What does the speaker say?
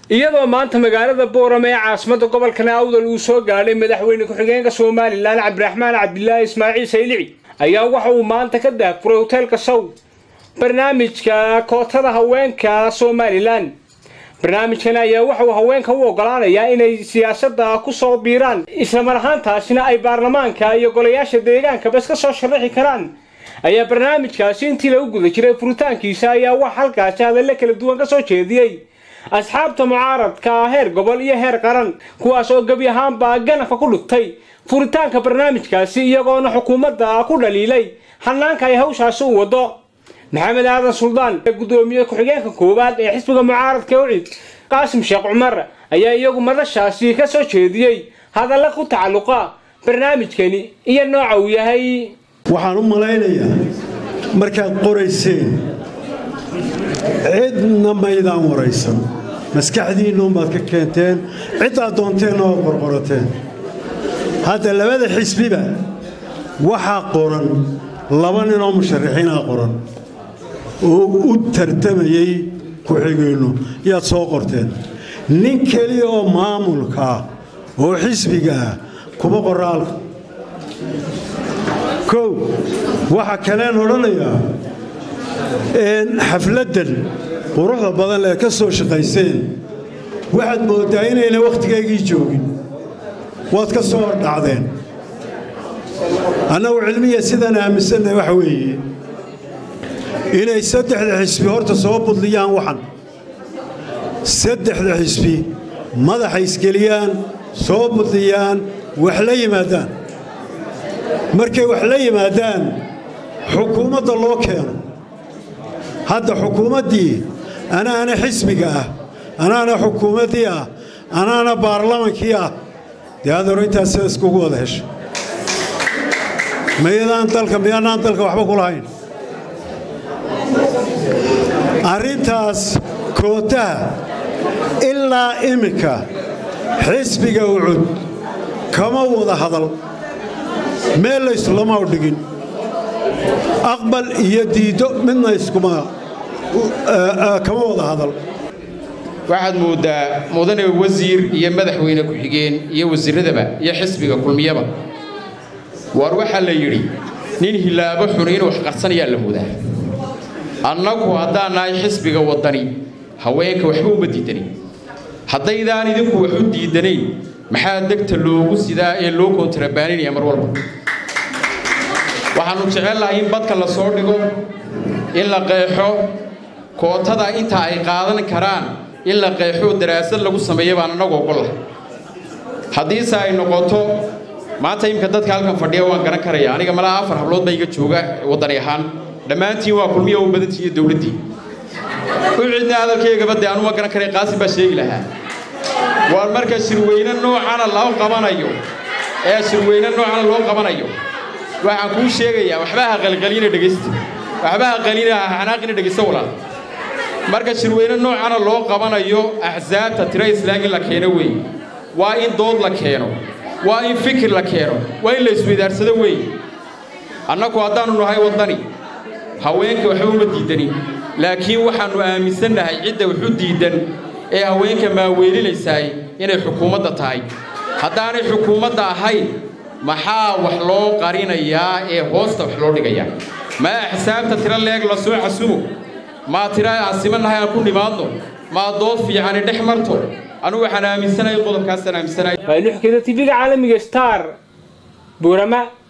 iyadoo maanta magaalada boorame ee caasimadda gobolkan awdal uu soo gaadhay madaxweyne ku-xigeenka somalilan cabdiraxmaan cabdilaahi ismaaciil saylici ayaa waxa uu maanta ka daahfuray hoteelka sow barnaamijka kootada haweenka somalilan barnaamijkan ayaa waxauu haweenka u ogolaanayaa inay siyaasadda ku soo biiraan islamar ahaantaasina ay baarlamaanka iyo golayaasha deegaanka bas ka soo sharaxi karaan ayaa barnaamijkaasi intii lagu guda jiray furitaankiisa ayaa wax halkaasi hadalle kala duwan ka soo jeediyey asxaabta mucaaradka heer gobol iyo heer qaran kuwaas oo gebi ahaanbaa ganafka ku dhigtay furitaanka barnaamijkaasi iyagoona xukuumadda ku dhaliilay hanaanka ay hawshaasi u wado maxamed aadan suldaan gudoomiye ku-xigeenka koowaad ee xisbiga mucaaradka ucid qaasim sheekh cumar ayaa iyagu madashaasi ka soo jeediyey hadalla ku tacalluqa barnaamijkani iyo nooca uu yahay waxaan u malaynayaa markaad qorayseen cidna maydaan waraysan maskaxdiinnuunbaad ka keenteen ciddaad doonteenna waad qorqorateen hadda labada xisbiba waxaa qoran laba ninoo musharaxiinaa qoran oo u tartamayey ku-xigeennu yaad soo qorteen nin keliya oo maamulkaah oo xisbiga ah kuma qoraalka kow waxa kaleen odhanayaa xafladdan quruxda badan ee ka soo shaqayseen waxaad mooddaa inayna wakhtigaygii joogin waad ka soo hordhacdeen annagu cilmiya sidaan aaminsannahay waxa weeye inay saddexda xisbi horta soo budliyaan waxan saddexda xisbi madaxa isgeliyaan soo budliyaan wax la yimaadaan markay wax la yimaadaan xukuumadda loo keeno hadda xukuumaddii anaana xisbiga ah anaana xukuumaddii ah anaana baarlamankii ah dee adeero intaas sida iskugu wada hesha mayadaan dalka miyaanaan dalka waxba ku lahayn arrintaas kootaha ilaa iminka xisbiga ucud kama wada hadal meel layslama u dhigin aqbal iyo diiddo midna iskuma kama wada hadal waxaad mooddaa mudane wasiir iyo madaxweyne ku-xigeen iyo wasiirradaba iyo xisbiga kulmiyaba waar waxaa la yidhi nin hilaabo xun inuu wax qarsanayaa la moodaa annagu haddaan nahay xisbiga waddani haweenka waxba uma diidanin haddaydaan idinku wax u diidanayn maxaa degta loogu sidaa ee loo kontarabaaninaya mar walba waxaannu jecelnahay in badka la soo dhigo in la qeexo kootada inta ay qaadan karaan in la qeexo daraasad lagu sameeyo baan annagu ogollahay haddiise ay noqoto maanta imika dadka halkan fadhiya waan garan karaya aniga malaa afar hablood baa iga jooga waddani ahaan dhammaantiin waa kulmiya u badantiiyo dowladdii u cidna hadalkaygaba dee anuma garan karay qaasim baa sheegi lahaa waar marka shirweyne noocana loo qabanayo ee shirweyne noocana loo qabanayo waxaan kuu sheegayaa waxba ha qalqalina dhegaysta waxba ha qalina ha xanaaqina dhegaysta walaal marka shirweyne noocana loo qabanayo axsaabta tiro islaam in la keeno weey waa in dood la keeno waa in fikir la keeno waa in la isweydaarsado weey annagu haddaannu nahay waddani haweenka waxba uma diidanin laakiin waxaannu aaminsannahay cidda waxu diidan ee haweenka maaweelinaysaay inay xukuumadda tahay haddaanay xukuumadda ahayn maxaa wax loo qarinayaa ee hoosta wax loo dhigayaa maa axsaabta tiro leeg la soo casumo maa tira aasimannahay aan ku nimaadno maa dood fiicani dhex marto anugu waxaan aaminsanahay qodobkaasaan aaminsanahay nuxkeda tv-ga caalamiga star buurama